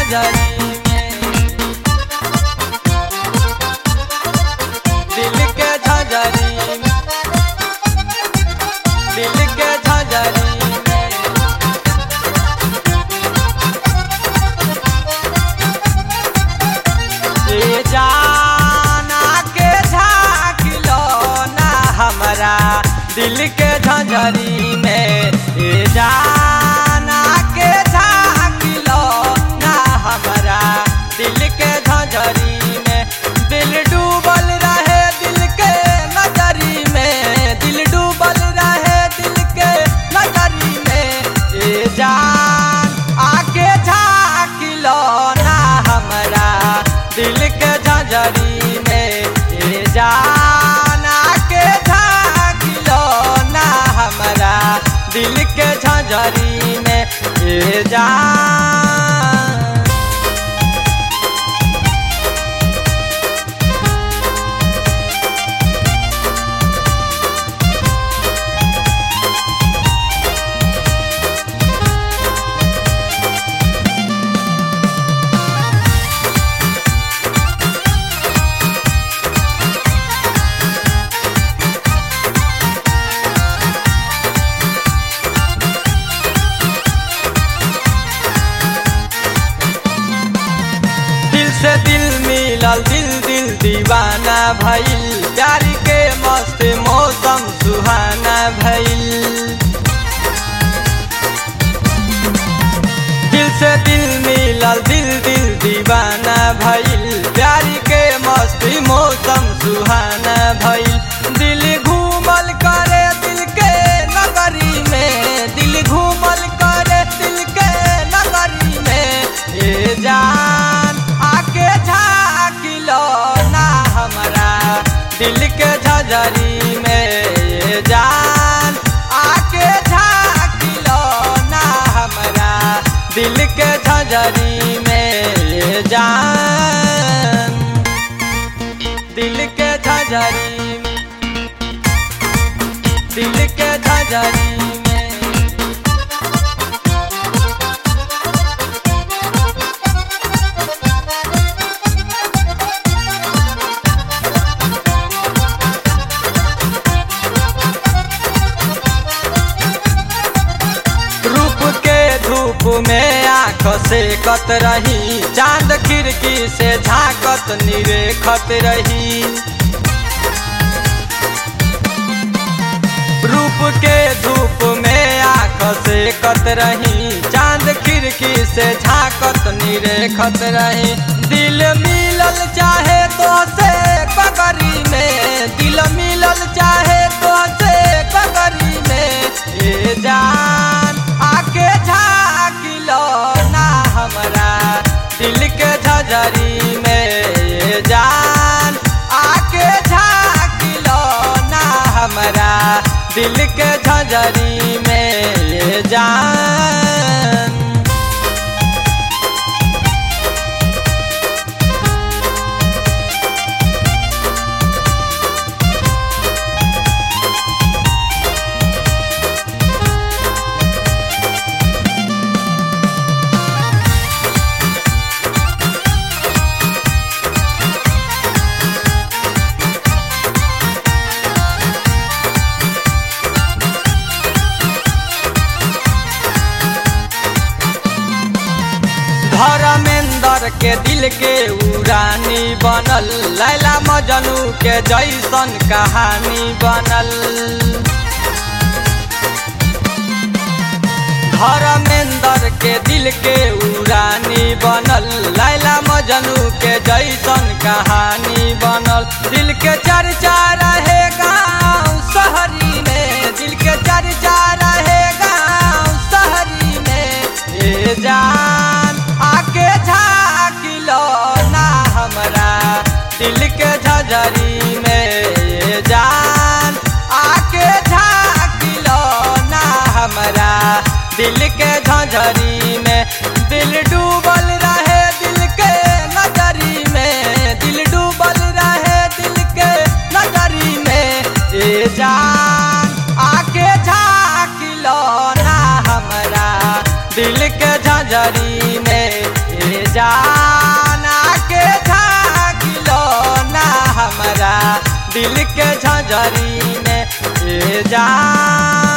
झंझरी में दिल के झंझरी में दिल के झंझरी में ए जाना के झाकिलो ना हमरा दिल के झंझरी में ए जाना के झाकिलो ना हमरा दिल के झंझरी में दिल डूबल रहे दिल के नजरी में दिल डूबल रहे दिल के नजरी में ए जान आके झाकिलो ना हमरा दिल के झंझरी में ए जान आके झाकिलो ना हमरा दिल के झंझरी में ए जान दिल से दिल मिलल दिल दिल दीवाना भइल प्यारी के मस्त मौसम सुहाना भइल दिल से दिल मिलल दिल दिल दीवाना भइल प्यारी के मस्ती मौसम सुहाना भइल दिल घूमल करे दिल के नगरी में दिल घूमल करे दिल के नगरी में ए जान आके झाकिलो ना हमरा दिल के झजरी में ए जान आके झाकिलो ना हमरा दिल के झजरी में ए जान दिल के झजरी में दिल के झजरी में रूप के धूप में आँख से कत रही चांद खिड़की से झाकत निरेखत रही रूप के धूप में आँख से कत रही चांद खिड़की से झाकत निरेखत रही दिल मिलल चाहे तो से कगरी में दिल मिलल चाहे तो से कगरी में ए जान आके झाकिलो ना हमरा दिल के झजरी में ए जान आके झाकिलो ना हमरा दिल के झजरी में ए जान धर्मेंद्र के दिल के उड़ानी बनल लैला मजनू के जैसन कहानी बनल धर्मेंद्र के दिल के उड़ानी बनल लैला मजनू के जैसन कहानी बनल दिल के चर्चा रहे गाँव शहरी में दिल के चर्चा रहे गाँव शहरी में ए जान आके झाकिलो ना हमरा दिल के झजरी में ए जान आके झाकिलो ना हमरा दिल के झंझरी में दिल डूबल रहे दिल के नजरी में दिल डूबल रहे दिल के नजरी में ए जान आके झाकिलो ना हमरा दिल के झंझरी में ए जाना के झाकिलो ना हमारा दिल के झंझरी में ए जान